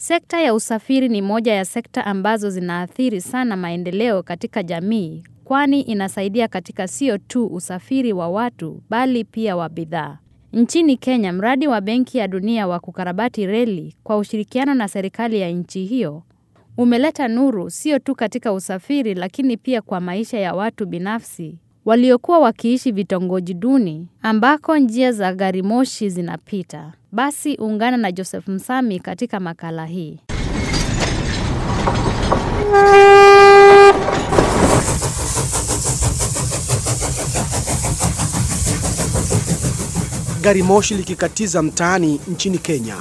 Sekta ya usafiri ni moja ya sekta ambazo zinaathiri sana maendeleo katika jamii kwani inasaidia katika sio tu usafiri wa watu bali pia wa bidhaa. Nchini Kenya, mradi wa Benki ya Dunia wa kukarabati reli kwa ushirikiano na serikali ya nchi hiyo umeleta nuru sio tu katika usafiri lakini pia kwa maisha ya watu binafsi waliokuwa wakiishi vitongoji duni ambako njia za gari moshi zinapita. Basi ungana na Joseph Msami katika makala hii. Gari moshi likikatiza mtaani nchini Kenya.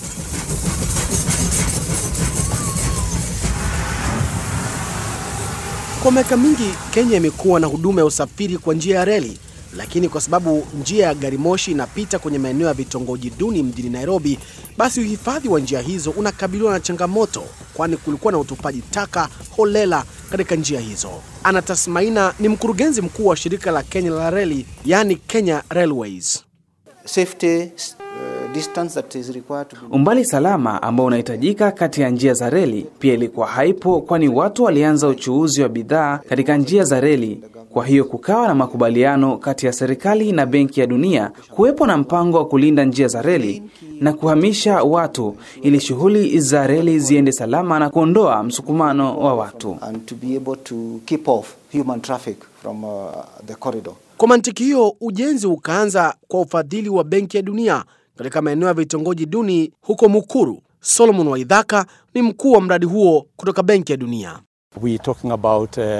Kwa miaka mingi Kenya imekuwa na huduma ya usafiri kwa njia ya reli, lakini kwa sababu njia ya gari moshi inapita kwenye maeneo ya vitongoji duni mjini Nairobi, basi uhifadhi wa njia hizo unakabiliwa na changamoto, kwani kulikuwa na utupaji taka holela katika njia hizo. Ana Tasmaina ni mkurugenzi mkuu wa shirika la Kenya la reli, yaani Kenya Railways. safety uh, distance that is required to be Umbali salama ambao unahitajika kati ya njia za reli pia ilikuwa haipo, kwani watu walianza uchuuzi wa bidhaa katika njia za reli. Kwa hiyo kukawa na makubaliano kati ya serikali na Benki ya Dunia kuwepo na mpango wa kulinda njia za reli na kuhamisha watu ili shughuli za reli ziende salama na kuondoa msukumano wa watu. and to be able to keep off human traffic from uh, the corridor. Kwa mantiki hiyo, ujenzi ukaanza kwa ufadhili wa Benki ya Dunia katika maeneo ya vitongoji duni huko Mukuru. Solomon Waidhaka ni mkuu wa mradi huo kutoka Benki ya Dunia. We're talking about uh,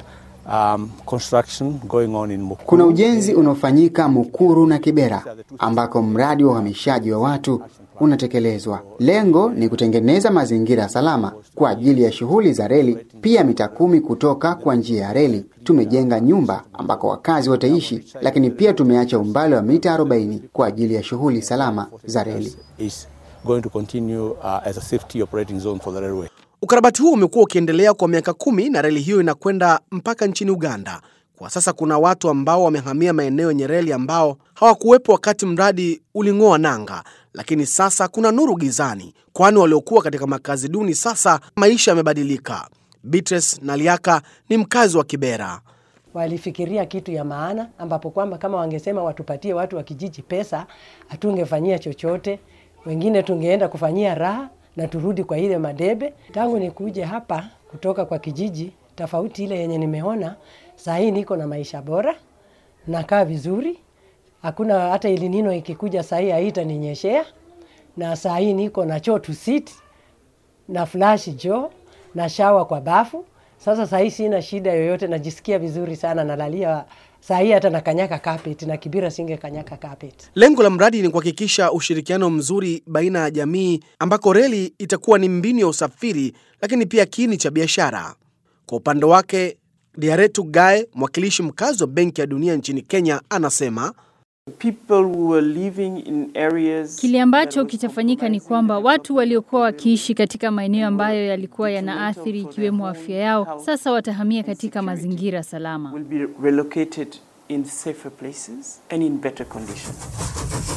um, construction going on in Mukuru. Kuna ujenzi unaofanyika Mukuru na Kibera ambako mradi wa uhamishaji wa watu unatekelezwa. Lengo ni kutengeneza mazingira salama kwa ajili ya shughuli za reli, pia mita kumi kutoka kwa njia ya reli. Tumejenga nyumba ambako wakazi wataishi, lakini pia tumeacha umbali wa mita 40 kwa ajili ya shughuli salama za reli. is going to continue uh, as a safety operating zone for the railway. Ukarabati huo umekuwa ukiendelea kwa miaka kumi na reli hiyo inakwenda mpaka nchini Uganda. Kwa sasa kuna watu ambao wamehamia maeneo yenye reli ambao hawakuwepo wakati mradi uling'oa nanga, lakini sasa kuna nuru gizani, kwani waliokuwa katika makazi duni sasa maisha yamebadilika. Beatrice Naliaka ni mkazi wa Kibera. walifikiria kitu ya maana, ambapo kwamba kama wangesema watupatie watu wa kijiji pesa, hatungefanyia chochote. Wengine tungeenda kufanyia raha na turudi kwa ile madebe. Tangu nikuje hapa kutoka kwa kijiji, tofauti ile yenye nimeona saa hii, niko na maisha bora, nakaa vizuri, hakuna hata ilinino ikikuja saa hii haitaninyeshea, na saa hii niko na choo to sit na flash jo na shawa kwa bafu. Sasa saa hii sina shida yoyote, najisikia vizuri sana, nalalia saa hii hata nakanyaka carpet na Kibira singe kanyaka carpet. Lengo la mradi ni kuhakikisha ushirikiano mzuri baina ya jamii ambako reli itakuwa ni mbinu ya usafiri lakini pia kiini cha biashara. Kwa upande wake, Diaretu Gae, mwakilishi mkazi wa Benki ya Dunia nchini Kenya, anasema Kile ambacho kitafanyika ni kwamba watu waliokuwa wakiishi katika maeneo ambayo yalikuwa yanaathiri ikiwemo afya yao, sasa watahamia katika mazingira salama. will be relocated in safer places and in better conditions.